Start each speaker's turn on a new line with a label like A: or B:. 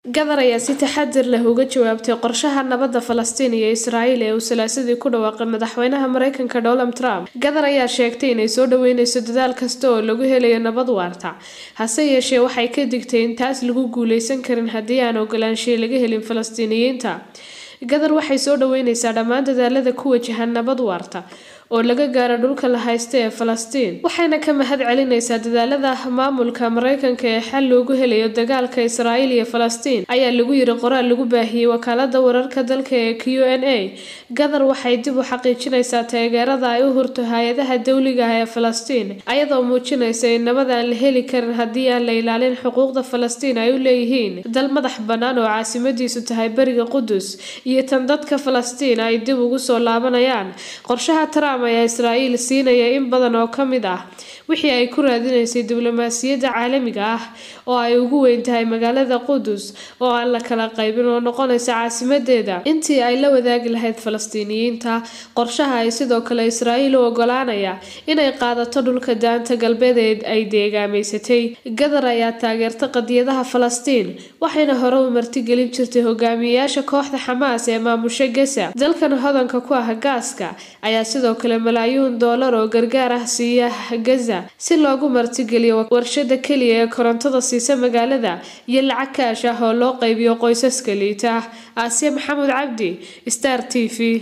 A: gadar ayaa si taxadir leh uga jawaabtay qorshaha nabadda falastiin iyo israa'iil ee uu salaasadii ku dhawaaqay madaxweynaha mareykanka donald trump gadar ayaa sheegtay inay soo dhaweyneyso dadaal kasta oo lagu helayo nabad waarta hase yeeshee waxay ka digtay in taas lagu guuleysan karin haddii aan ogolaanshiya laga helin falastiiniyiinta gadar waxay soo dhaweyneysaa dhammaan dadaalada ku wajahan nabad waarta oo laga gaaro dhulka la haysta ee falastiin waxayna ka mahad celineysaa dadaalada maamulka mareykanka ee xal loogu helayo dagaalka israa'iil iyo falastiin ayaa lagu yiri qoraal lagu baahiyey wakaalada wararka dalka ee q n a gadar waxay dib u xaqiijineysaa taageerada ay u hurto hay-adaha dowliga ah ee falastiin ayadoo muujineysa in nabad aan la heli karin haddii aan la ilaalin xuquuqda falastiin ay u leeyihiin dal madax bannaan oo caasimadiisu tahay beriga qudus iyo tan dadka falastiin ay dib ugu soo laabanayaan qorshaha trump ayaa israa'iil siinaya in badan oo ka mid ah wixii ay ku raadineysay diblomaasiyadda caalamiga ah oo ay ugu weyn tahay magaalada qudus oo aan la kala qaybin oo noqonaysa caasimadeeda intii ay la wadaagi lahayd falastiiniyiinta qorshaha ay sidoo kale israa'iil u ogolaanaya inay qaadato dhulka daanta galbeed ee ay deegaameysatay gadar ayaa taageerta qadiyadaha falastiin waxayna hore u martigelin jirtay hogaamiyeyaasha kooxda xamaas ee maamusha gasa dalkan hodanka ku ah gaaska ayaa sidoo kale malaayuun doolar oo gargaar ah siiya gaza si loogu martigeliyo warshada keliya ee korontada siisa magaalada iyo lacag kaash ah oo loo qaybiyo qoysaska liita aasiya maxamuud cabdi star t v